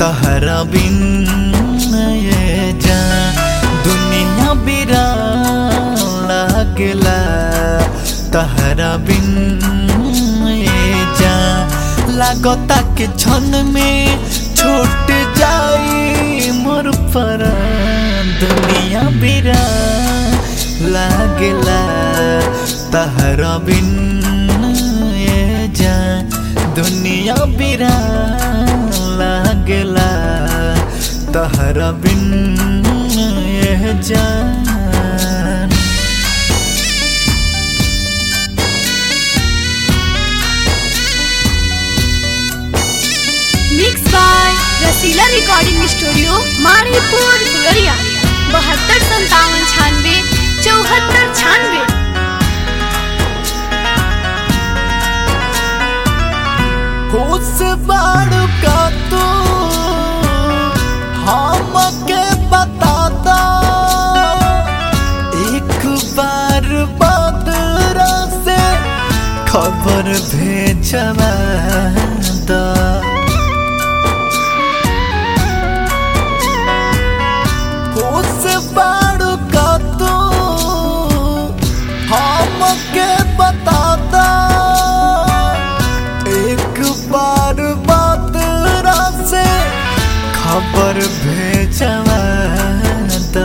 तहरा बिन ये जा दुनिया बिरा लागला तहरा बिन ये जा लागता के क्षण में छूट जाई मोर पर दुनिया बिरा लागला तहरा बिन ये जा दुनिया बिरा लागला तहरा बिन ये जान mix by Rasila recording studio Maripur Phulariya बहत्तर संतावन छानवे चौहत्तर छानवे खुश बाड़ू का तू हमके बता दो एक बार बदरा से खबर भेजवा दो खुश बाड़ू का तू हमके बता दो एक बार बात से खबर भेजवा दा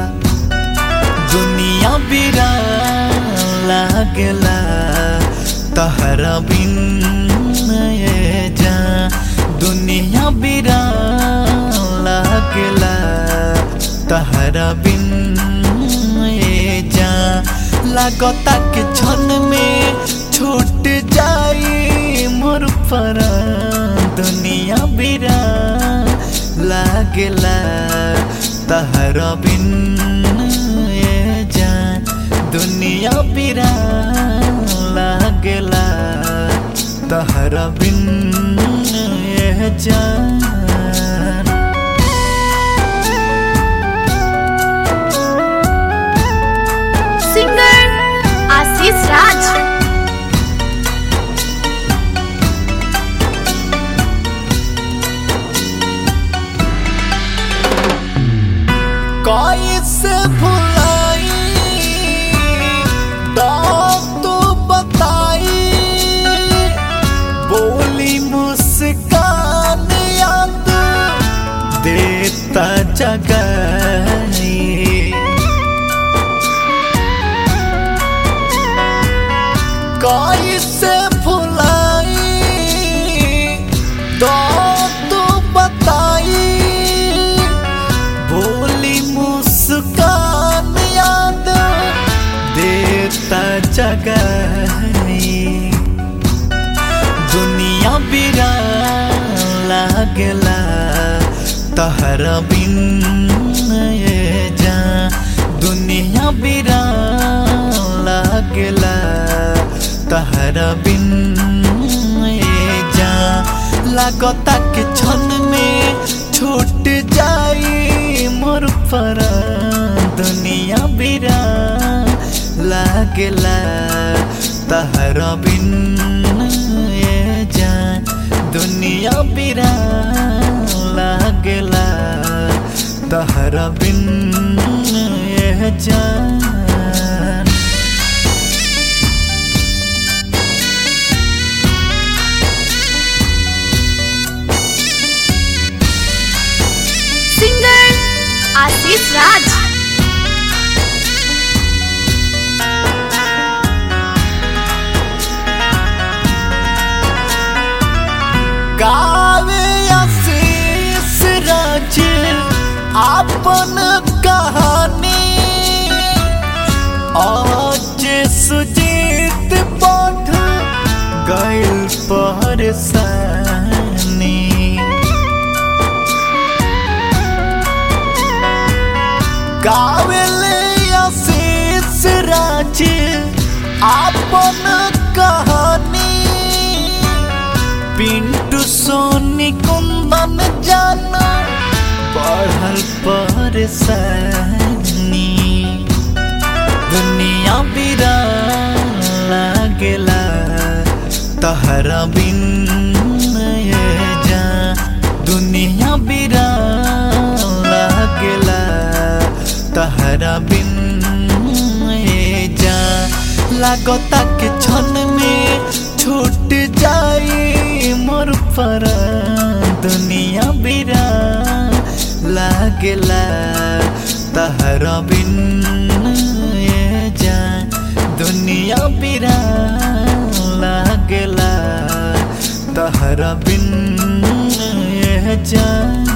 दुनिया बिरा लागला तहरा बिन ये जा दुनिया बिरा लागला तहरा बिन ये जा लागता के क्षण में छूट जाई मोर पर दुनिया बिरा लागला तहरा बिन ये जा दुनिया बिरा लागला तहरा बिन ये जान सिंगर आशीष राज कैसे भुलाई दाग तो बताई बोली मुस्कान याद देता जगाई कैसे भुलाई दाग तो बताई बोली मुस्कान याद देता जगाई दुनिया बिरा लागला तहरा बिन ये जा दुनिया बिरा लागला तहरा बिन ये जा लागता के क्षण में छूट जाई मोर पर दुनिया बिरा लागला तहरा बिन ये जा दुनिया बिरा लागला तहरा बिन ये जान सिंगर आशीष राज गावे आशीष राज आपन कहानी आज सुजीत पाठ गैल परेशानी गावेले आशीष राज आपन कहानी पिंटू सोनी कुंदन जाना बढ़ल परेशानी दुनिया बिरा लागेला तहरा बिन ये जा दुनिया बिरा लागेला तहरा बिन ए जा लागता के क्षण में छूट जाई मोर पर दुनिया बिरा लागेला तहरा बिन ए जा दुनिया बिरा लागेला तहरा बिन ए जा